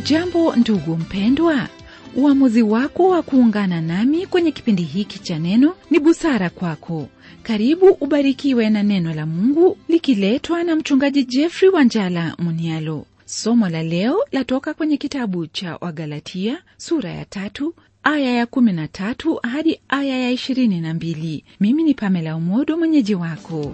hujambo ndugu mpendwa uamuzi wako wa kuungana nami kwenye kipindi hiki cha neno ni busara kwako karibu ubarikiwe na neno la mungu likiletwa na mchungaji jeffrey wanjala munialo somo la leo latoka kwenye kitabu cha wagalatia sura ya tatu aya ya kumi na tatu hadi aya ya ishirini na mbili mimi ni pamela umodo mwenyeji wako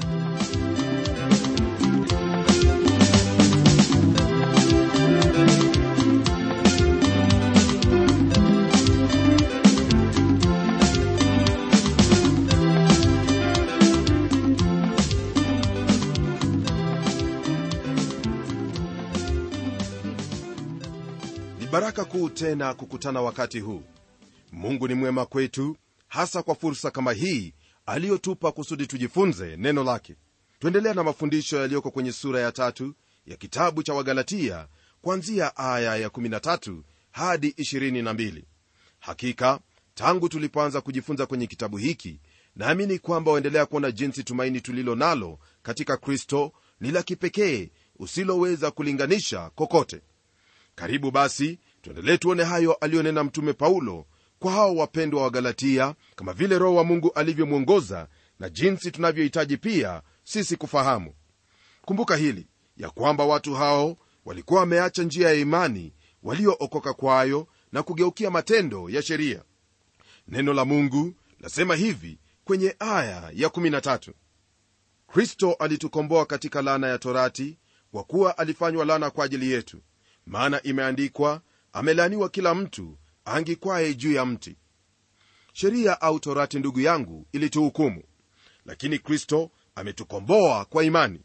ni baraka kuu tena kukutana wakati huu mungu ni mwema kwetu hasa kwa fursa kama hii aliyotupa kusudi tujifunze neno lake tuendelea na mafundisho yaliyoko kwenye sura ya tatu ya kitabu cha wagalatia kuanzia aya ya 13 hadi 22 hakika tangu tulipoanza kujifunza kwenye kitabu hiki naamini kwamba waendelea kuona jinsi tumaini tulilo nalo katika kristo ni la kipekee usiloweza kulinganisha kokote karibu basi tuendelee tuone hayo aliyonena mtume paulo kwa hao wapendwa wa galatia kama vile roho wa mungu alivyomwongoza na jinsi tunavyohitaji pia sisi kufahamu kumbuka hili ya kwamba watu hao walikuwa wameacha njia ya imani waliookoka kwayo na kugeukia matendo ya sheria neno la mungu lasema hivi kwenye aya ya 13 kristo alitukomboa katika laana ya torati kwa kuwa alifanywa laana kwa ajili yetu maana imeandikwa amelaaniwa kila mtu angikwaye juu ya mti sheria au torati ndugu yangu ilituhukumu lakini kristo ametukomboa kwa imani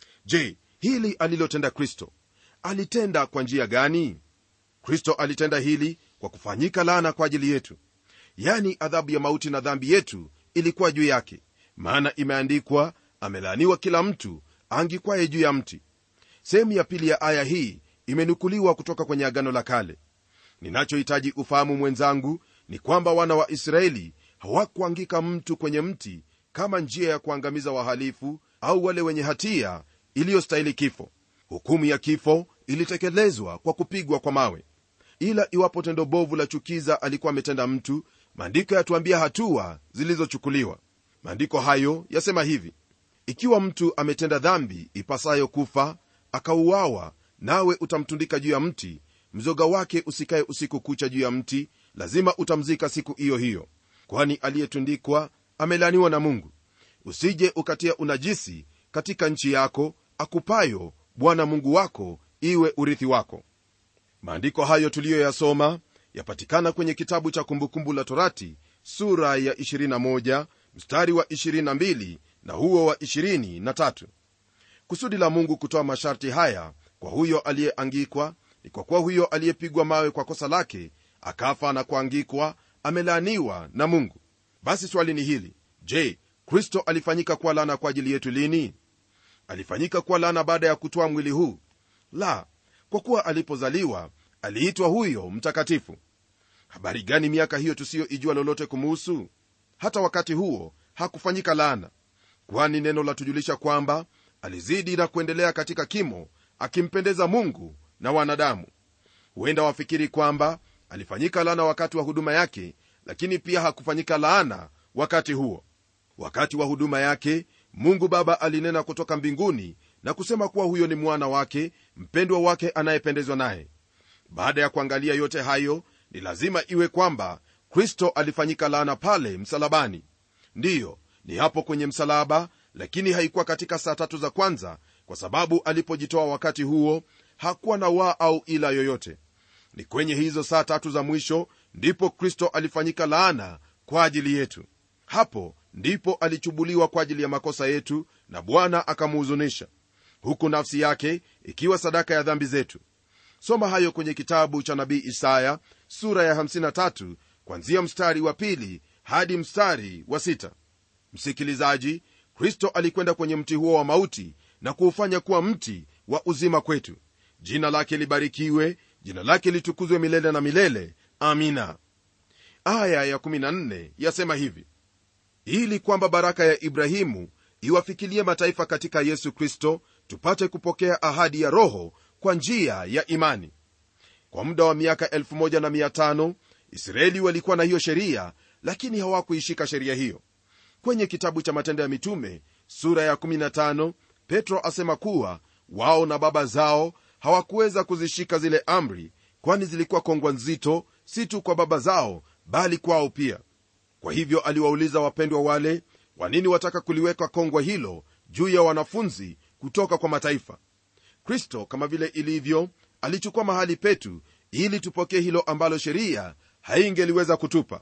je hili alilotenda kristo alitenda kwa njia gani kristo alitenda hili kwa kufanyika laana kwa ajili yetu yani adhabu ya mauti na dhambi yetu ilikuwa juu yake maana imeandikwa amelaaniwa kila mtu angikwaye juu ya mti sehemu ya pili ya aya hii imenukuliwa kutoka kwenye agano la kale ninachohitaji ufahamu mwenzangu ni kwamba wana wa israeli hawakuangika mtu kwenye mti kama njia ya kuangamiza wahalifu au wale wenye hatia iliyostahili kifo hukumu ya kifo ilitekelezwa kwa kupigwa kwa mawe ila iwapo tendo bovu la chukiza alikuwa ametenda mtu maandiko yatuambia hatua zilizochukuliwa maandiko hayo yasema hivi ikiwa mtu ametenda dhambi ipasayo kufa akauawa nawe utamtundika juu ya mti mzoga wake usikaye usiku kucha juu ya mti lazima utamzika siku hiyo hiyo kwani aliyetundikwa amelaniwa na mungu usije ukatia unajisi katika nchi yako akupayo bwana mungu wako iwe urithi wako maandiko hayo tuliyoyasoma yapatikana kwenye kitabu cha kumbukumbu la torati sura ya 21 mstari wa 22 na huo wa 23 kusudi la mungu kutoa masharti haya kwa huyo aliyeangikwa ni kwa kuwa huyo aliyepigwa mawe kwa kosa lake akafa na kuangikwa amelaaniwa na mungu basi swali ni hili je kristo alifanyika kuwa lana kwa ajili yetu lini alifanyika kuwa lana baada ya kutoa mwili huu la kwa kuwa alipozaliwa aliitwa huyo mtakatifu habari gani miaka hiyo tusiyoijua lolote kumuhusu hata wakati huo hakufanyika laana kwani neno latujulisha kwamba alizidi na kuendelea katika kimo akimpendeza mungu na wanadamu huenda wafikiri kwamba alifanyika laana wakati wa huduma yake lakini pia hakufanyika laana wakati huo wakati wa huduma yake mungu baba alinena kutoka mbinguni na kusema kuwa huyo ni mwana wake mpendwa wake anayependezwa naye baada ya kuangalia yote hayo ni lazima iwe kwamba kristo alifanyika laana pale msalabani ndiyo ni hapo kwenye msalaba lakini haikuwa katika saa tatu za kwanza kwa sababu alipojitoa wakati huo hakuwa na waa au ila yoyote ni kwenye hizo saa tatu za mwisho ndipo kristo alifanyika laana kwa ajili yetu hapo ndipo alichubuliwa kwa ajili ya makosa yetu na bwana akamuhuzunisha huku nafsi yake ikiwa sadaka ya dhambi zetu soma hayo kwenye kitabu cha nabii isaya sura ya 53 kwanzia mstari wa pili hadi mstari wa sita msikilizaji kristo alikwenda kwenye mti huo wa mauti na kuufanya kuwa mti wa uzima kwetu jina lake libarikiwe jina lake litukuzwe milele na milele amina aya ya14 yasema hivi ili kwamba baraka ya ibrahimu iwafikilie mataifa katika yesu kristo tupate kupokea ahadi ya roho kwa njia ya imani kwa muda wa miaka 1500 israeli walikuwa na hiyo sheria lakini hawakuishika sheria hiyo kwenye kitabu cha matendo ya mitume sura ya 15 petro asema kuwa wao na baba zao hawakuweza kuzishika zile amri kwani zilikuwa kongwa nzito si tu kwa baba zao bali kwao pia kwa hivyo aliwauliza wapendwa wale kwa nini wataka kuliweka kongwa hilo juu ya wanafunzi kutoka kwa mataifa kristo kama vile ilivyo alichukua mahali petu ili tupokee hilo ambalo sheria haingeliweza kutupa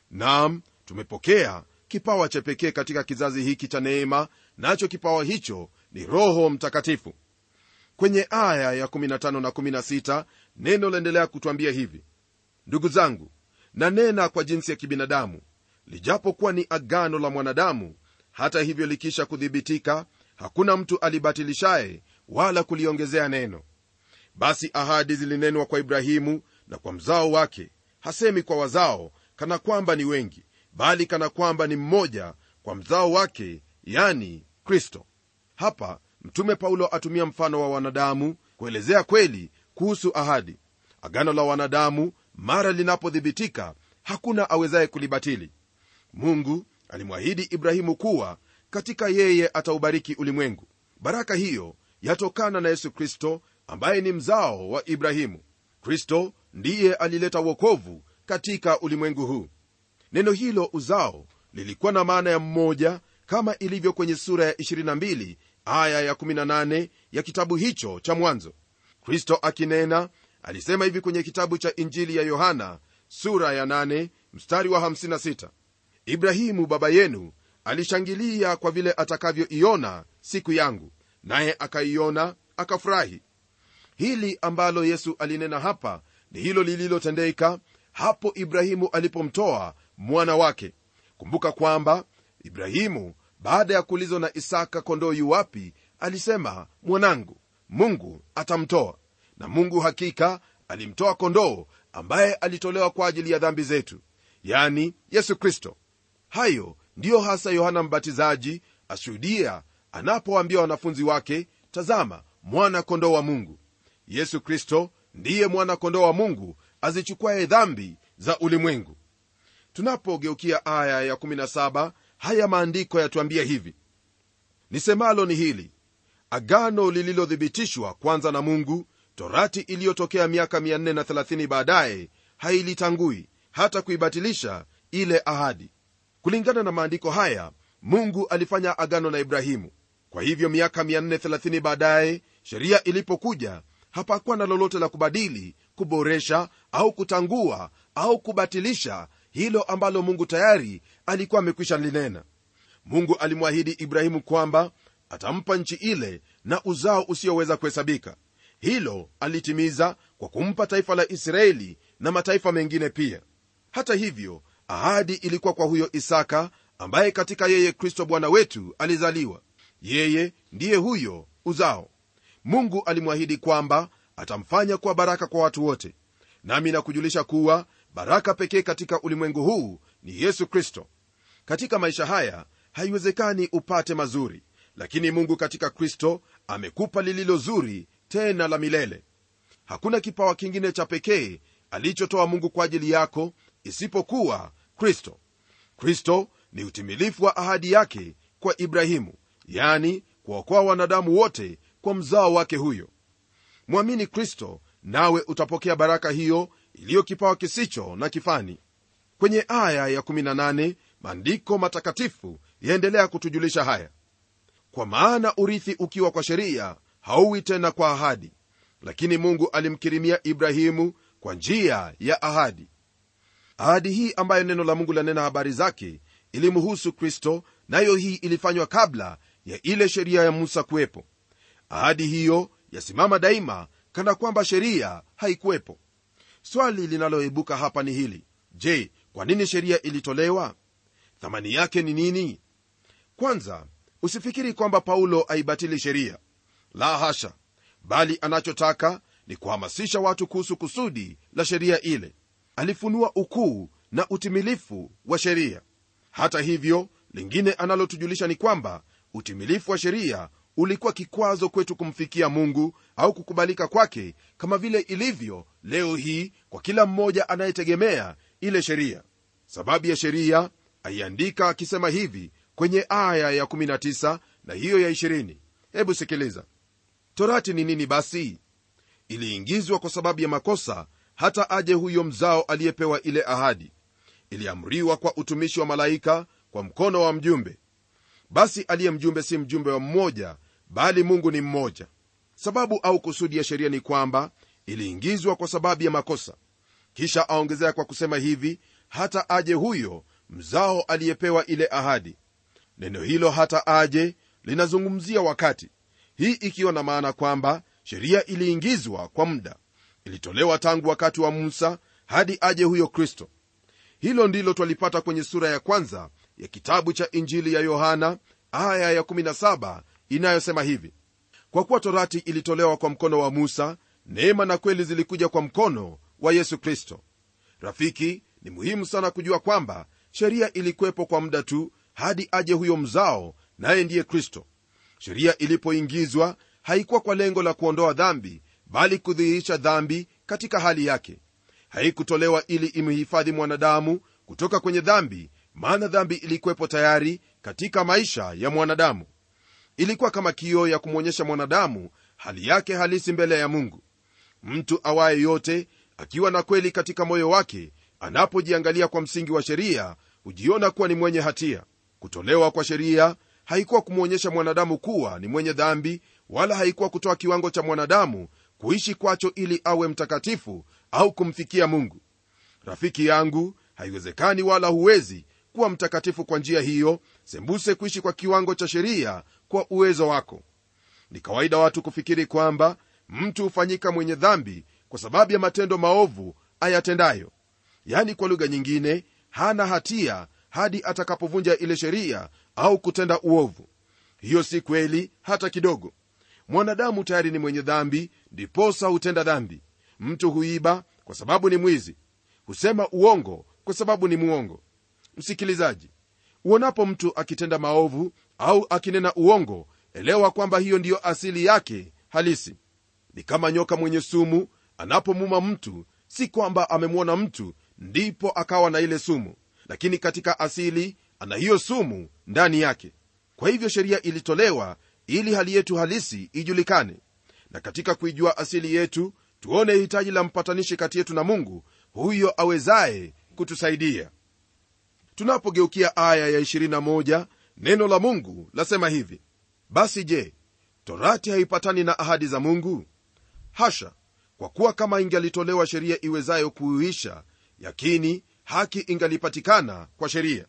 nam tumepokea kipawa cha pekee katika kizazi hiki cha neema nacho kipawa hicho ni roho mtakatifu kwenye aya ya 15 na 16 neno laendelea kutwambia hivi ndugu zangu nanena kwa jinsi ya kibinadamu lijapokuwa ni agano la mwanadamu hata hivyo likisha kuthibitika hakuna mtu alibatilishaye wala kuliongezea neno basi ahadi zilinenwa kwa ibrahimu na kwa mzao wake hasemi kwa wazao kana kwamba ni wengi bali kana kwamba ni mmoja kwa mzao wake yani kristo hapa mtume paulo atumia mfano wa wanadamu kuelezea kweli kuhusu ahadi agano la wanadamu mara linapothibitika hakuna awezaye kulibatili mungu alimwahidi ibrahimu kuwa katika yeye ataubariki ulimwengu baraka hiyo yatokana na yesu kristo ambaye ni mzao wa ibrahimu kristo ndiye alileta wokovu katika ulimwengu huu neno hilo uzao lilikuwa na maana ya mmoja kama ilivyo kwenye sura ya 22 aya ya 18 ya kitabu hicho cha mwanzo kristo akinena alisema hivi kwenye kitabu cha injili ya yohana sura ya 8 mstari wa 56 ibrahimu baba yenu alishangilia kwa vile atakavyoiona siku yangu naye akaiona akafurahi hili ambalo yesu alinena hapa ni hilo lililotendeka hapo ibrahimu alipomtoa mwana wake kumbuka kwamba ibrahimu baada ya kuulizwa na isaka kondoo yu wapi alisema mwanangu mungu atamtoa na mungu hakika alimtoa kondoo ambaye alitolewa kwa ajili ya dhambi zetu yani yesu kristo hayo ndiyo hasa yohana mbatizaji ashuhudia anapowaambia wanafunzi wake tazama mwana kondoo wa mungu yesu kristo ndiye mwana kondoo wa mungu azichukuaye dhambi za ulimwengu tunapogeukia aya ya17 haya maandiko yatuambia hivi nisemalo ni hili agano lililothibitishwa kwanza na mungu torati iliyotokea miaka 430 baadaye hailitangui hata kuibatilisha ile ahadi kulingana na maandiko haya mungu alifanya agano na ibrahimu kwa hivyo miaka 430 baadaye sheria ilipokuja hapakuwa na lolote la kubadili kuboresha au kutangua au kubatilisha hilo ambalo mungu tayari alikuwa amekwisha linena mungu alimwahidi ibrahimu kwamba atampa nchi ile na uzao usioweza kuhesabika hilo alitimiza kwa kumpa taifa la israeli na mataifa mengine pia hata hivyo ahadi ilikuwa kwa huyo isaka ambaye katika yeye kristo bwana wetu alizaliwa yeye ndiye huyo uzao mungu alimwahidi kwamba atamfanya kuwa baraka kwa watu wote nami nakujulisha kuwa baraka pekee katika ulimwengu huu ni yesu kristo katika maisha haya haiwezekani upate mazuri lakini mungu katika kristo amekupa lililo zuri tena la milele hakuna kipawa kingine cha pekee alichotoa mungu kwa ajili yako isipokuwa kristo kristo ni utimilifu wa ahadi yake kwa ibrahimu yani kuwaokoa wanadamu wote kwa mzao wake huyo mwamini kristo nawe utapokea baraka hiyo iliyo kipawa kisicho na kifani kwenye aya ya18 maandiko matakatifu yaendelea kutujulisha haya kwa maana urithi ukiwa kwa sheria hauwi tena kwa ahadi lakini mungu alimkirimia ibrahimu kwa njia ya ahadi ahadi hii ambayo neno la mungu lanena habari zake ilimhusu kristo nayo hii ilifanywa kabla ya ile sheria ya musa kuwepo ahadi hiyo yasimama daima kana kwamba sheria haikuwepo swali linaloibuka hapa ni hili je kwa nini sheria ilitolewa thamani yake ni nini kwanza usifikiri kwamba paulo aibatili sheria la hasha bali anachotaka ni kuhamasisha watu kuhusu kusudi la sheria ile alifunua ukuu na utimilifu wa sheria hata hivyo lingine analotujulisha ni kwamba utimilifu wa sheria ulikuwa kikwazo kwetu kumfikia mungu au kukubalika kwake kama vile ilivyo leo hii kwa kila mmoja anayetegemea ile sheria sababu ya sheria aiandika akisema hivi kwenye aya ya 19 na hiyo ya 20 hebu sikiliza torati ni nini basi iliingizwa kwa sababu ya makosa hata aje huyo mzao aliyepewa ile ahadi iliamriwa kwa utumishi wa malaika kwa mkono wa mjumbe basi aliye mjumbe si mjumbe wa mmoja bali mungu ni mmoja sababu au kusudi ya sheria ni kwamba iliingizwa kwa sababu ya makosa kisha aongezea kwa kusema hivi hata aje huyo mzao aliyepewa ile ahadi neno hilo hata aje linazungumzia wakati hii ikiwa na maana kwamba sheria iliingizwa kwa muda ilitolewa tangu wakati wa musa hadi aje huyo kristo hilo ndilo twalipata kwenye sura ya kwanza ya kitabu cha injili ya yohana aya ya 17 inayosema hivi kwa kuwa torati ilitolewa kwa mkono wa musa neema na kweli zilikuja kwa mkono wa yesu kristo rafiki ni muhimu sana kujua kwamba sheria ilikuwepo kwa muda tu hadi aje huyo mzao naye ndiye kristo sheria ilipoingizwa haikuwa kwa lengo la kuondoa dhambi bali kudhihirisha dhambi katika hali yake haikutolewa ili imhifadhi mwanadamu kutoka kwenye dhambi maana dhambi ilikuwepo tayari katika maisha ya mwanadamu ilikuwa kama kioo ya kumwonyesha mwanadamu hali yake halisi mbele ya mungu mtu awaye yote akiwa na kweli katika moyo wake anapojiangalia kwa msingi wa sheria hujiona kuwa ni mwenye hatia kutolewa kwa sheria haikuwa kumwonyesha mwanadamu kuwa ni mwenye dhambi wala haikuwa kutoa kiwango cha mwanadamu kuishi kwacho ili awe mtakatifu au kumfikia mungu rafiki yangu haiwezekani wala huwezi kuwa mtakatifu kwa njia hiyo sembuse kuishi kwa kiwango cha sheria kwa uwezo wako ni kawaida watu kufikiri kwamba mtu hufanyika mwenye dhambi kwa sababu ya matendo maovu ayatendayo yani kwa lugha nyingine hana hatia hadi atakapovunja ile sheria au kutenda uovu hiyo si kweli hata kidogo mwanadamu tayari ni mwenye dhambi ndiposa hutenda dhambi mtu huiba kwa sababu ni mwizi husema uongo kwa sababu ni mwongo msikilizaji uonapo mtu akitenda maovu au akinena uongo elewa kwamba hiyo ndiyo asili yake halisi ni kama nyoka mwenye sumu anapomuma mtu si kwamba amemwona mtu ndipo akawa na ile sumu lakini katika asili ana hiyo sumu ndani yake kwa hivyo sheria ilitolewa ili hali yetu halisi ijulikane na katika kuijua asili yetu tuone hitaji la mpatanishi kati yetu na mungu huyo awezaye kutusaidia tunapogeukia aya ya 21 neno la mungu lasema hivi basi je torati haipatani na ahadi za mungu hasha kwa kuwa kama ingalitolewa sheria iwezayo kuuisha yakini haki ingalipatikana kwa sheria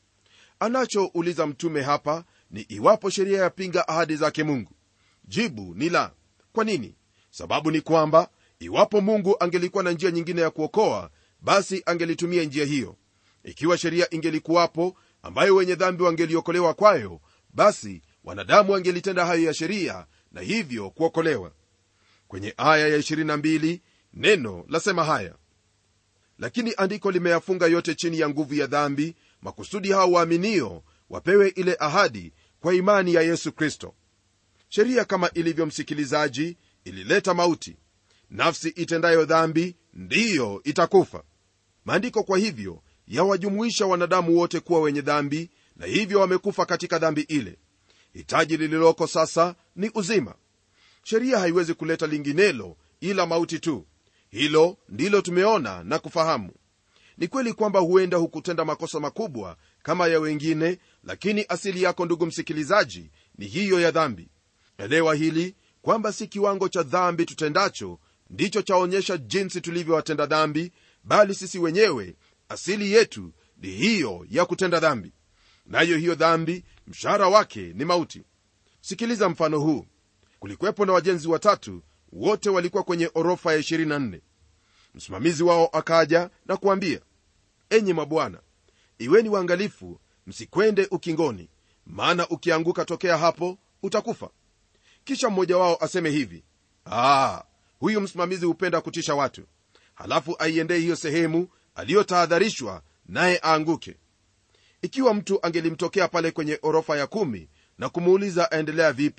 anachouliza mtume hapa ni iwapo sheria yapinga ahadi zake mungu jibu ni la kwa nini sababu ni kwamba iwapo mungu angelikuwa na njia nyingine ya kuokoa basi angelitumia njia hiyo ikiwa sheria ingelikuwapo ambayo wenye dhambi wangeliokolewa kwayo basi wanadamu wangelitenda hayo ya sheria na hivyo kuokolewa kwenye aya ya 22 neno lasema haya lakini andiko limeyafunga yote chini ya nguvu ya dhambi makusudi hao waaminio wapewe ile ahadi kwa imani ya yesu kristo sheria kama ilivyo msikilizaji ilileta mauti nafsi itendayo dhambi ndiyo itakufa maandiko kwa hivyo yawajumuisha wanadamu wote kuwa wenye dhambi na hivyo wamekufa katika dhambi ile hitaji lililoko sasa ni uzima sheria haiwezi kuleta linginelo ila mauti tu hilo ndilo tumeona na kufahamu ni kweli kwamba huenda hukutenda makosa makubwa kama ya wengine lakini asili yako ndugu msikilizaji ni hiyo ya dhambi elewa hili kwamba si kiwango cha dhambi tutendacho ndicho chaonyesha jinsi tulivyowatenda dhambi bali sisi wenyewe asili yetu ni hiyo ya kutenda dhambi nayo hiyo dhambi mshahara wake ni mauti sikiliza mfano huu kulikuwepo na wajenzi watatu wote walikuwa kwenye orofa ya 24 msimamizi wao akaja na kuambia enyi mabwana iweni waangalifu msikwende ukingoni maana ukianguka tokea hapo utakufa kisha mmoja wao aseme hivi Aa, huyu msimamizi hupenda kutisha watu halafu aiendee hiyo sehemu aliyotahadharishwa naye aanguke ikiwa mtu angelimtokea pale kwenye orofa ya kumi na kumuuliza aendelea vipi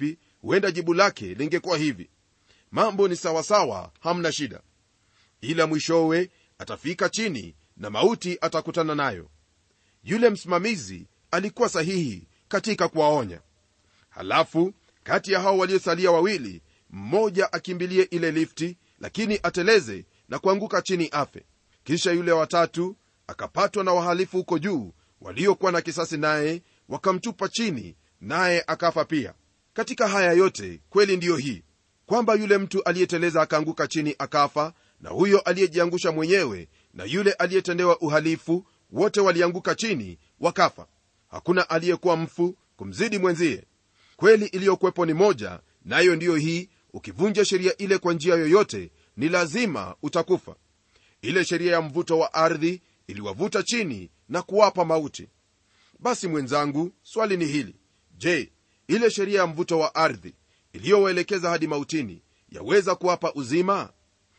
huenda jibu lake lingekuwa hivi mambo ni sawasawa hamna shida ila mwishowe atafika chini na mauti atakutana nayo yule msimamizi alikuwa sahihi katika kuwaonya halafu kati ya hao waliosalia wawili mmoja akimbilie ile lifti lakini ateleze na kuanguka chini afe kisha yule watatu akapatwa na wahalifu huko juu waliokuwa na kisasi naye wakamtupa chini naye akafa pia katika haya yote kweli ndiyo hii kwamba yule mtu aliyeteleza akaanguka chini akafa na huyo aliyejiangusha mwenyewe na yule aliyetendewa uhalifu wote walianguka chini wakafa hakuna aliyekuwa mfu kumzidi mwenzie kweli iliyokuwepo ni moja nayo na ndiyo hii ukivunja sheria ile kwa njia yoyote ni lazima utakufa ile sheria ya mvuto wa ardhi iliwavuta chini na kuwapa mauti basi mwenzangu swali ni hili je ile sheria ya mvuto wa ardhi iliyowaelekeza hadi mautini yaweza kuwapa uzima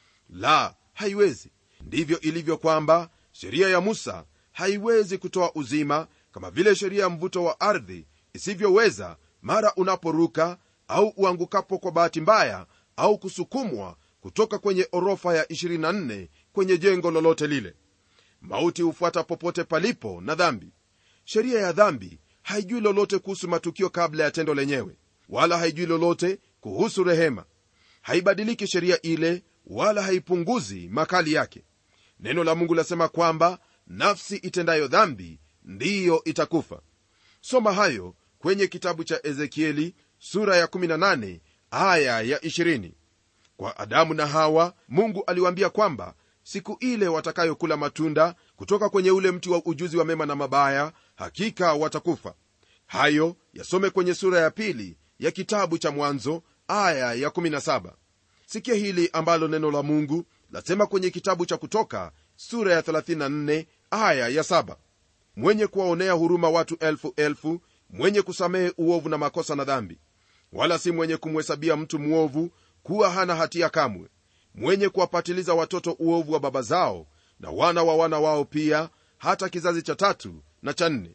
la haiwezi ndivyo ilivyo kwamba sheria ya musa haiwezi kutoa uzima kama vile sheria ya mvuto wa ardhi isivyoweza mara unaporuka au uangukapo kwa bahati mbaya au kusukumwa kutoka kwenye orofa ya 24 kwenye jengo lolote lile mauti hufuata popote palipo na dhambi sheria ya dhambi haijui lolote kuhusu matukio kabla ya tendo lenyewe wala haijui lolote kuhusu rehema haibadiliki sheria ile wala haipunguzi makali yake neno la mungu lasema kwamba nafsi itendayo dhambi ndiyo itakufa soma hayo kwenye kitabu cha ezekieli sura ya 18 aya ya 20 kwa adamu na hawa mungu aliwaambia kwamba siku ile watakayokula matunda kutoka kwenye ule mti wa ujuzi wa mema na mabaya hakika watakufa hayo yasome kwenye sura ya pili ya kitabu cha mwanzo aya ya 17 sikia hili ambalo neno la mungu lasema kwenye kitabu cha kutoka sura ya 34 aya ya 7 mwenye kuwaonea huruma watu elfu elfu mwenye kusamehe uovu na makosa na dhambi wala si mwenye kumhesabia mtu mwovu kuwa hana hatia kamwe mwenye kuwapatiliza watoto uovu wa baba zao na wana wa wana wao pia hata kizazi cha tatu na cha nne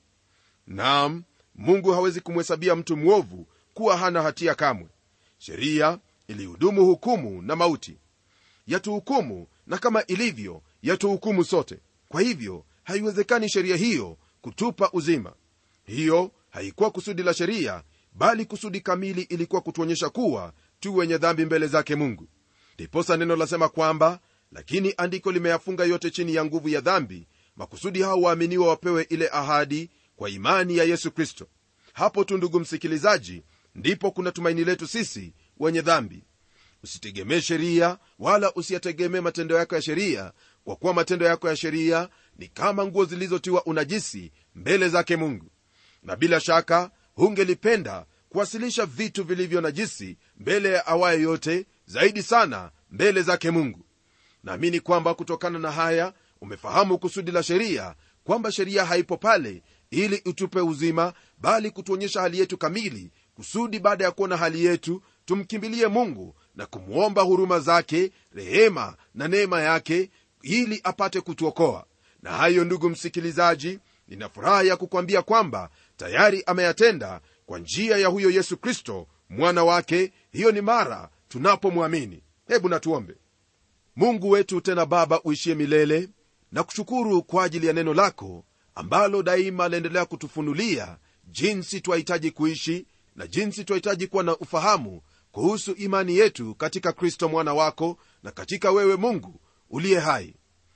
nam mungu hawezi kumhesabia mtu mwovu kuwa hana hatia kamwe sheria ilihudumu hukumu na mauti yatuhukumu na kama ilivyo yatuhukumu sote kwa hivyo haiwezekani sheria hiyo kutupa uzima hiyo haikuwa kusudi la sheria bali kusudi kamili ilikuwa kutuonyesha kuwa tu wenye dhambi mbele zake mungu ndiposa neno lasema kwamba lakini andiko limeyafunga yote chini ya nguvu ya dhambi makusudi hao waaminiwa wapewe ile ahadi kwa imani ya yesu kristo hapo tu ndugu msikilizaji ndipo kuna tumaini letu sisi wenye dhambi usitegemee sheria wala usiyategemee matendo yako ya sheria kwa kuwa matendo yako ya sheria ni kama nguo zilizotiwa unajisi mbele zake mungu na bila shaka hungelipenda kuwasilisha vitu vilivyo najisi mbele ya awaye yote zaidi sana mbele zake mungu naamini kwamba kutokana na haya umefahamu kusudi la sheria kwamba sheria haipo pale ili utupe uzima bali kutuonyesha hali yetu kamili kusudi baada ya kuona hali yetu tumkimbilie mungu na kumwomba huruma zake rehema na neema yake ili apate kutuokoa na hayo ndugu msikilizaji nina furaha ya kukwambia kwamba tayari ameyatenda kwa njia ya huyo yesu kristo mwana wake hiyo ni mara tunapomwamini hebu natuombe mungu wetu tena baba uishie milele na kushukuru kwa ajili ya neno lako ambalo daima laendelea kutufunulia jinsi twahitaji kuishi na jinsi twahitaji kuwa na ufahamu kuhusu imani yetu katika kristo mwana wako na katika wewe mungu uliye hai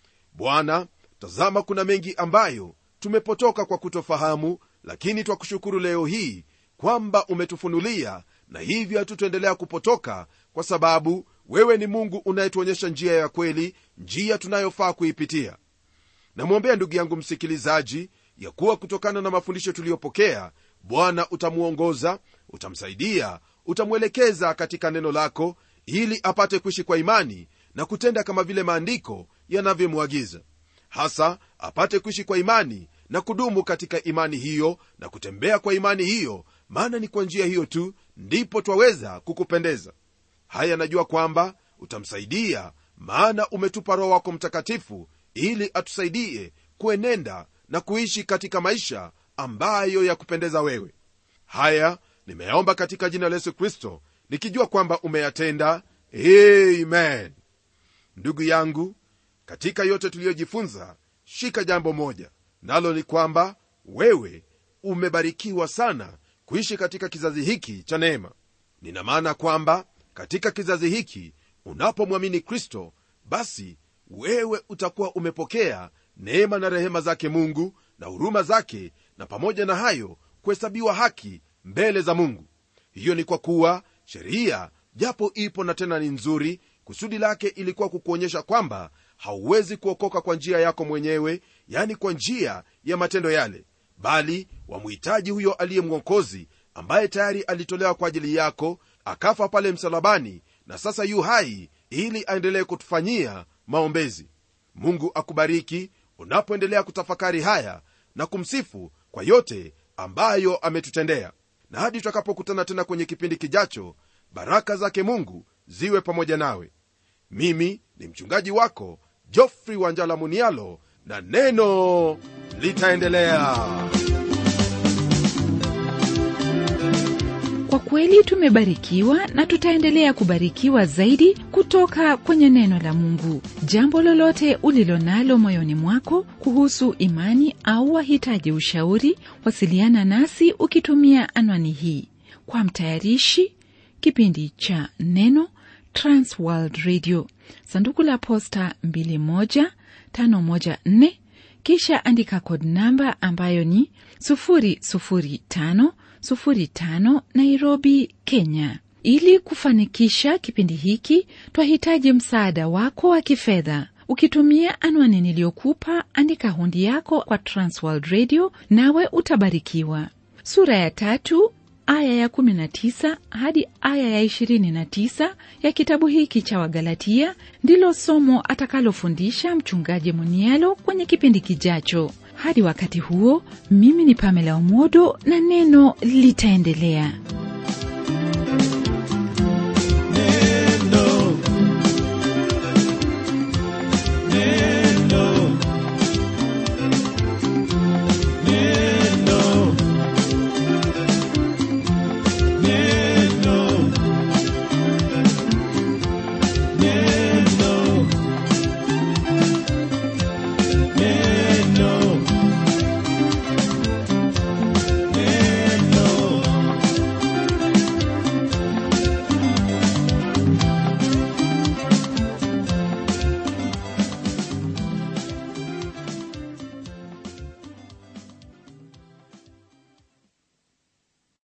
bwana tazama kuna mengi ambayo tumepotoka kwa kutofahamu lakini twakushukuru leo hii kwamba umetufunulia na hivyo hatutaendelea kupotoka kwa sababu wewe ni mungu unayetuonyesha njia ya kweli njia tunayofaa kuipitia namwombea ndugu yangu msikilizaji ya kuwa kutokana na mafundisho tuliyopokea bwana utamwongoza utamsaidia utamwelekeza katika neno lako ili apate kuishi kwa imani na kutenda kama vile maandiko yanavyomwagiza hasa apate kuishi kwa imani na kudumu katika imani hiyo na kutembea kwa imani hiyo maana ni kwa njia hiyo tu ndipo twaweza kukupendeza haya najua kwamba utamsaidia maana umetupa roho wako mtakatifu ili atusaidie kuenenda na kuishi katika maisha ambayo ya kupendeza wewe haya nimeyaomba katika jina la yesu kristo nikijua kwamba umeyatenda amen ndugu yangu katika yote tuliyojifunza shika jambo moja nalo ni kwamba wewe umebarikiwa sana kuishi katika kizazi hiki cha neema nina maana kwamba katika kizazi hiki unapomwamini kristo basi wewe utakuwa umepokea neema na rehema zake mungu na huruma zake na pamoja na hayo kuhesabiwa haki mbele za mungu hiyo ni kwa kuwa sheria japo ipo na tena ni nzuri kusudi lake ilikuwa kukuonyesha kwamba hauwezi kuokoka kwa njia yako mwenyewe yani kwa njia ya matendo yale bali wamhitaji huyo aliye mwokozi ambaye tayari alitolewa kwa ajili yako akafa pale msalabani na sasa yu hai ili aendelee kutufanyia maombezi mungu akubariki unapoendelea kutafakari haya na kumsifu kwa yote ambayo ametutendea na hadi tutakapokutana tena kwenye kipindi kijacho baraka zake mungu ziwe pamoja nawe mimi ni mchungaji wako jofri wanjala munialo na neno litaendelea kwa kweli tumebarikiwa na tutaendelea kubarikiwa zaidi kutoka kwenye neno la mungu jambo lolote ulilo nalo moyoni mwako kuhusu imani au wahitaji ushauri wasiliana nasi ukitumia anwani hii kwa mtayarishi kipindi cha neno transworld radio sanduku la posta 21514 kisha andika kod namba ambayo ni 00505 nairobi kenya ili kufanikisha kipindi hiki twahitaji msaada wako wa kifedha ukitumia anwani niliyokupa andika hundi yako kwa transworld radio nawe utabarikiwa sura ya tatu aya ya 19 hadi aya ya 29 ya kitabu hiki cha wagalatia ndilo somo atakalofundisha mchungaji munialo kwenye kipindi kijacho hadi wakati huo mimi ni pamela umodo na neno litaendelea